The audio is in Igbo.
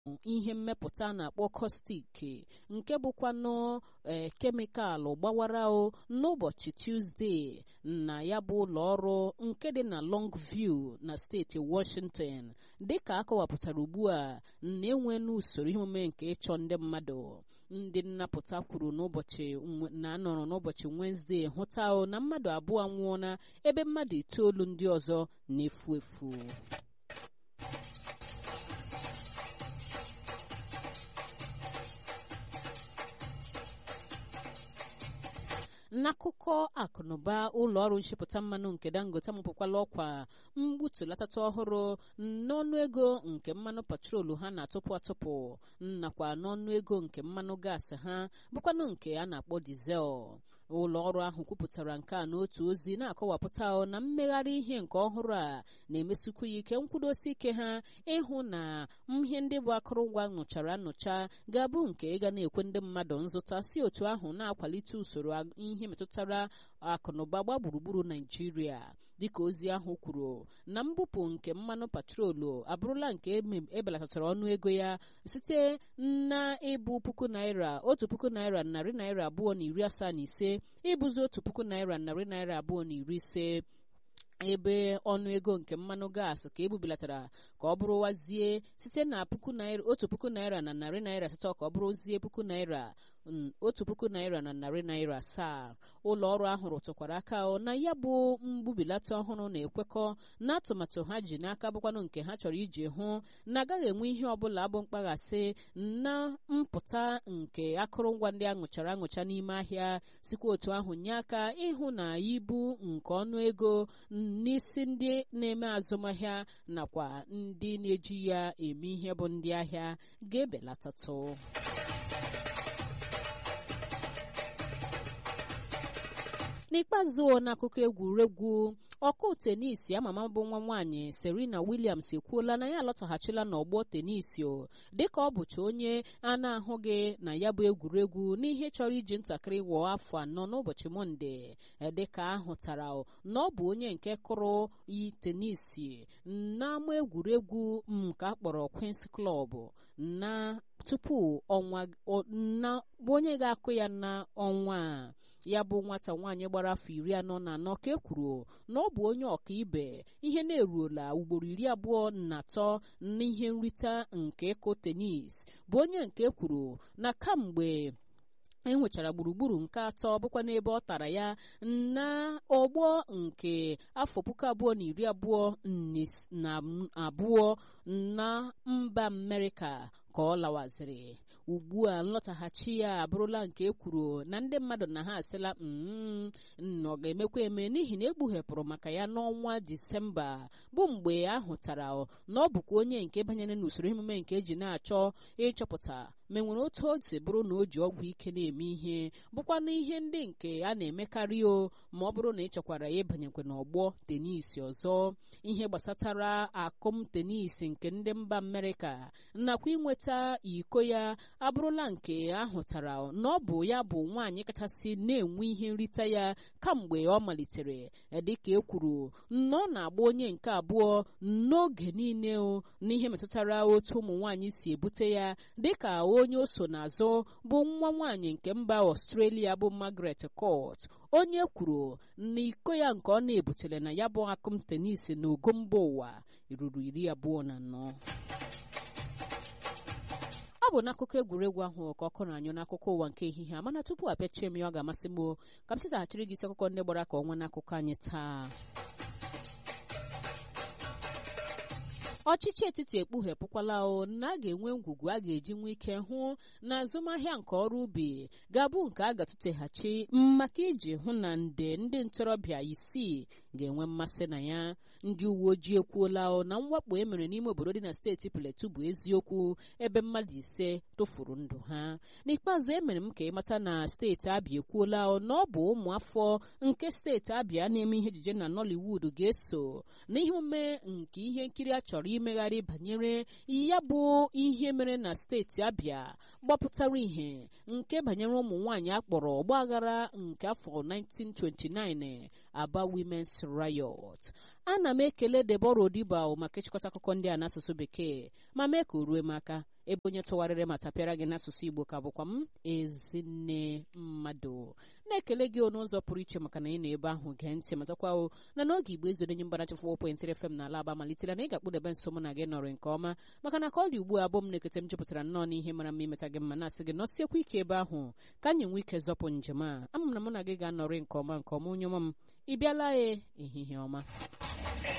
ihe mmepụta a na-akpọ kọstik nke bụkwanụ ee kemikalụ gbawara o n'ụbọchị tuzdee na ya bụ ụlọ ọrụ nke dị na Longview na steeti Washington dịka akọwapụtara ugbu a na-enwe n'usoro ihe omume nke ịchọ ndị mmadụ ndị nnapụta kwuru n'ụbọchị na anọrọ n'ụbọchị Wenezdee hụta o na mmadụ abụọ anwụọla ebe mmadụ itoolu ndị ọzọ na-efu efu n'akụkọ akụnụba ụlọ ọrụ nchịpụta mmanụ nke dangote amụpụkwala ọkwa mgbutulatata ọhụrụ n'ọnụ ego nke mmanụ patrolu ha na-atụpụ atụpụ nakwa n'ọnụ ego nke mmanụ gaasị ha bụkwanụ nke a na-akpọ dizel ụlọ ọrụ ahụ kwupụtara nke a n'otu ozi na-akọwapụta na mmegharị ihe nke ọhụrụ a na-emesikwu ya ike nkwudosi ike ha ịhụ na ihe ndị bụ akụrụngwa nụchara nụcha ga-abụ nke ga na-ekwe ndị mmadụ nzụta si otu ahụ na-akwalite usoro ihe metụtara akụnụba gba gburugburu naijiria dịka ozi ahụ kwuru na mbupụ nke mmanụ patrolu abụrụla nke ebelatatara ọnụ ego ya site na ịbụ puku naira otu puku naira narị naira abụọ na iri asaa na ise ịbụzi otu puku naira narị naira abụọ na iri ise ebe ọnụ ego nke mmanụ gaasị ka ebubilatara ka ọ bụrụwazie site na puku naira otu puku naira na narị naira asatọ ka ọ bụrụzie puku naira otu puku naira na narị naira asaa ụlọ ọrụ ahụ rụtụkwara aka na ya bụ mgbubilata ọhụrụ na-ekwekọ na atụmatụ ha ji n'aka bụkwanụ nke ha chọrọ iji hụ na agaghị enwe ihe ọbụla bụ mkpaghasị na mpụta nke akụrụngwa ndị aṅụchara aṅụcha n'ime ahịa sikwa otu ahụ nye aka ịhụ na ibu nke ọnụ ego n'isi ndị na-eme azụmahịa nakwa ndị na-eji ya eme ihe bụ ndị ahịa ga-ebelatatụ n'ikpeazụ n'akụkọ egwuregwu ọkụ tenisi amama bụ nwa nwaanyị Serena Williams ekwuola na ya alọtaghachila n'ọgbọ tenisi dịka ọ bụcha onye a na-ahụghị na ya bụ egwuregwu n'ihe chọrọ iji ntakịrị wụọ afọ anọ n'ụbọchị mọnde dịka ahụtara na ọ bụ onye nke kụrụ yi tenisi n'ama egwuregwu nke a kpọrọ Queen's Club na tupu ọnwa na onye ga-akụ ya n'ọnwa a ya bụ nwata nwaanyị gbara afọ iri anọ na anọ ka e kwuru na ọ bụ onye ọkaibe ihe na-eruola ugboro iri abụọ na atọ n'ihe nrite nke ịkụ tenis bụ onye nke kwuru na kamgbe enwechara gburugburu nke atọ bụkwa n'ebe ọ tara ya na ọgbọ nke afọ puku abụọ na iri abụọ na abụọ na mba Amerịka ka ọ lawaziri ugbu a nlọtaghachi ya abụrụla nke e kwuru na ndị mmadụ na ha asịla na ọ ga-emekwa eme n'ihi na egbughepụrụ maka ya n'ọnwa disemba bụ mgbe a hụtara na ọ bụkwa onye nke banyere n'usoro emume nke eji na-achọ ịchọpụta ma enwere otu o si bụrụ na o ji ọgwụ ike na-eme ihe bụkwa na ihe ndị nke a na-emekarị o ma ọ bụrụ na ị chọkwara ya ịbanyekwa n'ọgbọ tenisi ọzọ ihe gbasatara akụm tenisi nke ndị mba Amerịka nakwa inweta iko ya abụrụla nke ahụtara na ọ bụ ya bụ nwaanyị kachasị na-enwe ihe nrite ya kamgbe ọ malitere dịka e kwuru na ọ na-agba onye nke abụọ n'oge niile n'ihe metụtara otu ụmụ nwaanyị si ebute ya dịka onye o so n'azụ bụ nwa nwaanyị nke mba Australia bụ Margaret Court onye kwuru na iko ya nke ọ na-ebutere na ya bụ akụm tenisi na ogo mba ụwa ruru iri abụọ na anọ ọ bụ n'akụkọ egwuregwu ahụ ka ọkụ na-anyụ n'akụkọ ụwa nke ehihie a mana tupu apịachie m ya ọ ga-amasị m ka m chetaghachiri gị isi akụkọ ndị gbara ka ọnwa n'akụkọ anyị taa ọchịchị etiti ekpughepụkwala o na a ga-enwe ngwugwu a ga-eji nwee ike hụ na azụmahịa nke ọrụ ubi ga-abụ nke a ga-atụteghachi maka iji hụ na nde ndị ntorobịa isii ga-enwe mmasị na ya ndị uwe ojii ekwuola o na mwakpo e mere n'ime obodo dị na steeti Plateau bụ eziokwu ebe mmadụ ise tụfuru ndụ ha n'ikpeazụ emere m ka ịmata na steeti Abia ekwuola o na ọ bụ ụmụafọ nke steeti Abia na-eme ihe ejije na Nollywood ga-eso n'ihe omume nke ihe nkiri a chọrọ imegharị banyere ya bụ ihe mere na steeti Abia gbapụtara ihe nke banyere ụmụ nwaanyị akpọrọ ọgbaghara nke afọ 1929 Aba Women's Riot ana m ekele Deborah Odiba maka ịchịkọta akụkọ ndị a n'asụsụ bekee ma mee ka o rue m aka ebe onye tụgharịrị ma tapịara gị n'asụsụ igbo ka bụkwa m ezinne mmadụ na-ekele gị n'ụzọ pụrụ iche maka na ị nọ ebe ahụ gee ntị matakwa o na n'oge igbo ezo onye mgbanachi 4.3 FM na alaba malitere na ị ga-akpụdebe nso mụ na gị nọrọ nke ọma maka na ka ọ dị ugbu a abụ m na-ekete m jupụtara nnọọ n'ihe mara mma imeta gị mma na-asị gị nọsiekwa ike ebe ahụ ka anyị nwee ike zọpụ njem a ama m na mụ na gị ga-anọrị nke ọma nke ọma onye ọma m ị bịala e ehihie ọma